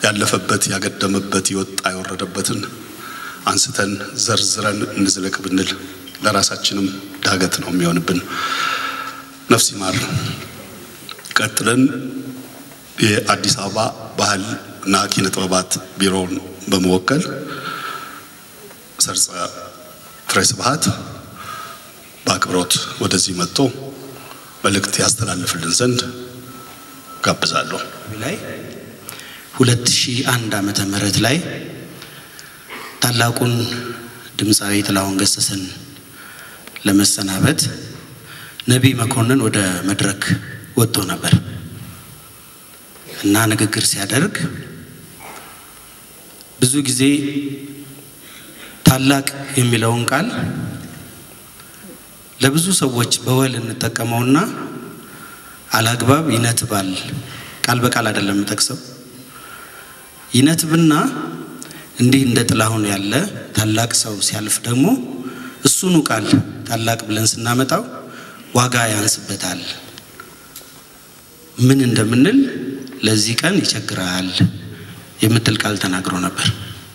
ያለፈበት ያገደመበት የወጣ የወረደበትን አንስተን ዘርዝረን እንዝለቅ ብንል ለራሳችንም ዳገት ነው የሚሆንብን። ነፍስ ይማር። ቀጥለን የአዲስ አበባ ባህል እና ኪነ ጥበባት ቢሮውን በመወከል ሰርጸ ፍሬ ስብሐት በአክብሮት ወደዚህ መጥቶ መልእክት ያስተላልፍልን ዘንድ ጋብዛለሁ። ላይ 2001 ዓመተ ምህረት ላይ ታላቁን ድምፃዊ ጥላሁን ገሰሰን ለመሰናበት ነቢይ መኮንን ወደ መድረክ ወጥቶ ነበር እና ንግግር ሲያደርግ ብዙ ጊዜ ታላቅ የሚለውን ቃል ለብዙ ሰዎች በወል እንጠቀመውና አላግባብ ይነትባል። ቃል በቃል አይደለም የምጠቅሰው። ይነትብና እንዲህ እንደ ጥላሁን ያለ ታላቅ ሰው ሲያልፍ ደግሞ እሱኑ ቃል ታላቅ ብለን ስናመጣው ዋጋ ያንስበታል። ምን እንደምንል ለዚህ ቀን ይቸግራል የምትል ቃል ተናግሮ ነበር።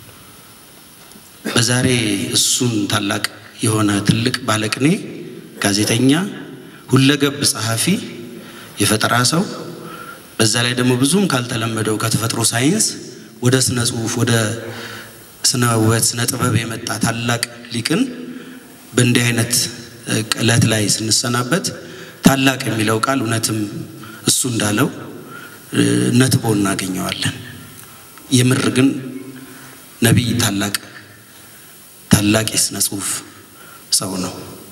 በዛሬ እሱን ታላቅ የሆነ ትልቅ ባለቅኔ፣ ጋዜጠኛ፣ ሁለገብ ጸሐፊ፣ የፈጠራ ሰው በዛ ላይ ደግሞ ብዙም ካልተለመደው ከተፈጥሮ ሳይንስ ወደ ስነ ጽሁፍ ወደ ስነ ውበት ስነ ጥበብ የመጣ ታላቅ ሊቅን በእንዲህ አይነት ዕለት ላይ ስንሰናበት ታላቅ የሚለው ቃል እውነትም እሱ እንዳለው ነትቦ እናገኘዋለን። የምር ግን ነቢይ ታላቅ ታላቅ የስነ ጽሁፍ ሰው ነው።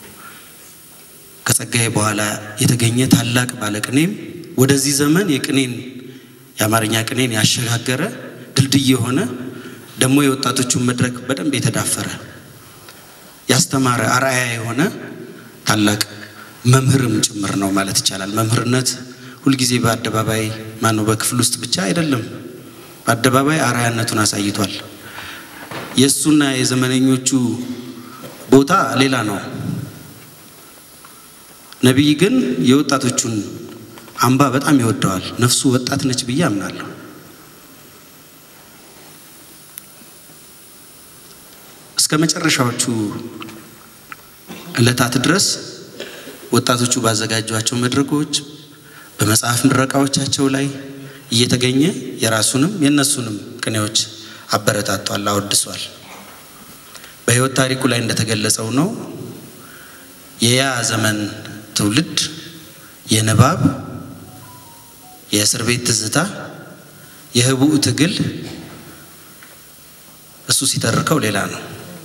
ከጸጋዬ በኋላ የተገኘ ታላቅ ባለቅኔም ወደዚህ ዘመን የቅኔን የአማርኛ ቅኔን ያሸጋገረ ድልድይ የሆነ ደግሞ የወጣቶቹን መድረክ በደንብ የተዳፈረ ያስተማረ አርአያ የሆነ ታላቅ መምህርም ጭምር ነው ማለት ይቻላል። መምህርነት ሁልጊዜ በአደባባይ ማነው በክፍል ውስጥ ብቻ አይደለም፣ በአደባባይ አርአያነቱን አሳይቷል። የእሱና የዘመነኞቹ ቦታ ሌላ ነው። ነቢይ ግን የወጣቶቹን አምባ በጣም ይወደዋል። ነፍሱ ወጣት ነች ብዬ አምናለሁ። እስከ መጨረሻዎቹ ዕለታት ድረስ ወጣቶቹ ባዘጋጇቸው መድረኮች፣ በመጽሐፍ ምረቃዎቻቸው ላይ እየተገኘ የራሱንም የእነሱንም ቅኔዎች አበረታቷል፣ አወድሷል። በሕይወት ታሪኩ ላይ እንደተገለጸው ነው የያ ዘመን ትውልድ የንባብ የእስር ቤት ትዝታ የህቡዕ ትግል እሱ ሲተርከው ሌላ ነው።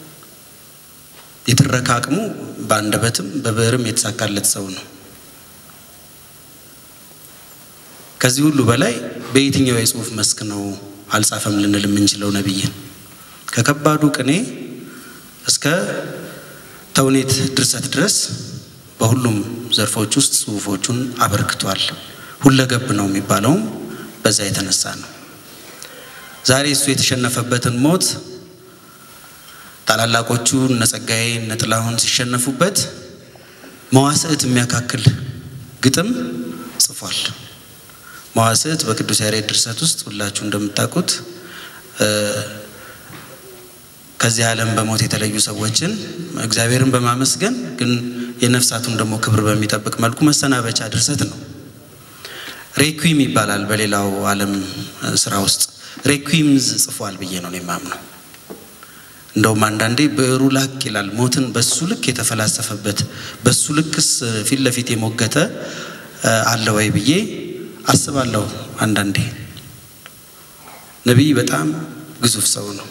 የትረካ አቅሙ በአንደበትም በብዕርም የተሳካለት ሰው ነው። ከዚህ ሁሉ በላይ በየትኛው የጽሁፍ መስክ ነው አልጻፈም ልንል የምንችለው ነቢይን ከከባዱ ቅኔ እስከ ተውኔት ድርሰት ድረስ በሁሉም ዘርፎች ውስጥ ጽሁፎቹን አበርክቷል። ሁለገብ ነው የሚባለውም በዛ የተነሳ ነው። ዛሬ እሱ የተሸነፈበትን ሞት ታላላቆቹ እነ ጸጋዬ እነ ጥላሁን ሲሸነፉበት መዋስዕት የሚያካክል ግጥም ጽፏል። መዋስዕት በቅዱስ ያሬድ ድርሰት ውስጥ ሁላችሁ እንደምታውቁት ከዚህ ዓለም በሞት የተለዩ ሰዎችን እግዚአብሔርን በማመስገን ግን የነፍሳቱን ደግሞ ክብር በሚጠብቅ መልኩ መሰናበቻ ድርሰት ነው። ሬኩዊም ይባላል በሌላው ዓለም ስራ ውስጥ ሬኩዊምዝ ጽፏል ብዬ ነው የማምነው። እንደውም አንዳንዴ ብዕሩ ላቅ ይላል። ሞትን በሱ ልክ የተፈላሰፈበት በሱ ልክስ ፊት ለፊት የሞገተ አለ ወይ ብዬ አስባለሁ። አንዳንዴ ነቢይ በጣም ግዙፍ ሰው ነው።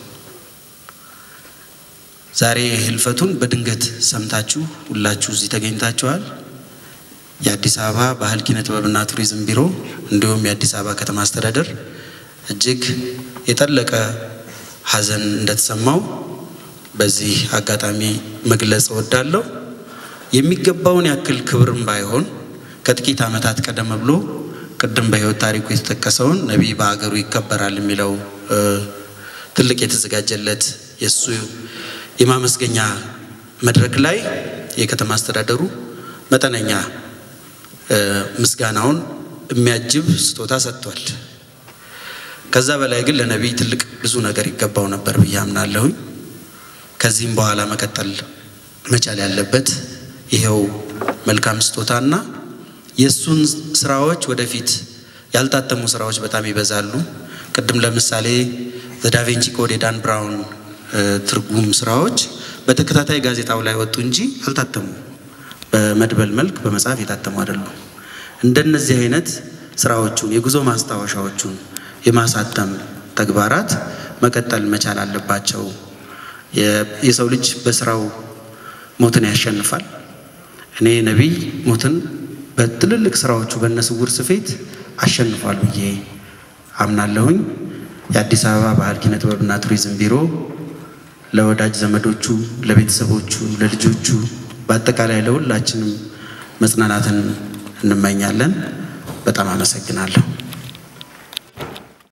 ዛሬ ህልፈቱን በድንገት ሰምታችሁ ሁላችሁ እዚህ ተገኝታችኋል። የአዲስ አበባ ባህል ኪነ ጥበብና ቱሪዝም ቢሮ እንዲሁም የአዲስ አበባ ከተማ አስተዳደር እጅግ የጠለቀ ሐዘን እንደተሰማው በዚህ አጋጣሚ መግለጽ እወዳለሁ። የሚገባውን ያክል ክብርም ባይሆን ከጥቂት ዓመታት ቀደም ብሎ ቅድም በህይወት ታሪኩ የተጠቀሰውን ነቢይ በሀገሩ ይከበራል የሚለው ትልቅ የተዘጋጀለት የእሱ የማመስገኛ መድረክ ላይ የከተማ አስተዳደሩ መጠነኛ ምስጋናውን የሚያጅብ ስጦታ ሰጥቷል። ከዛ በላይ ግን ለነቢይ ትልቅ ብዙ ነገር ይገባው ነበር ብዬ አምናለሁኝ። ከዚህም በኋላ መቀጠል መቻል ያለበት ይሄው መልካም ስጦታና የእሱን ስራዎች ወደፊት ያልታተሙ ስራዎች በጣም ይበዛሉ። ቅድም ለምሳሌ ዘዳቬንቺ ኮድ የዳን ብራውን ትርጉም ስራዎች በተከታታይ ጋዜጣው ላይ ወጡ እንጂ አልታተሙ። በመድበል መልክ በመጽሐፍ የታተሙ አይደሉም። እንደነዚህ አይነት ስራዎቹን የጉዞ ማስታወሻዎቹን የማሳተም ተግባራት መቀጠል መቻል አለባቸው። የሰው ልጅ በስራው ሞትን ያሸንፋል። እኔ ነቢይ ሞትን በትልልቅ ስራዎቹ በነስውር ስፌት አሸንፏል ብዬ አምናለሁኝ። የአዲስ አበባ ባህል ኪነ ጥበብና ቱሪዝም ቢሮ ለወዳጅ ዘመዶቹ፣ ለቤተሰቦቹ፣ ለልጆቹ በአጠቃላይ ለሁላችንም መጽናናትን እንመኛለን። በጣም አመሰግናለሁ።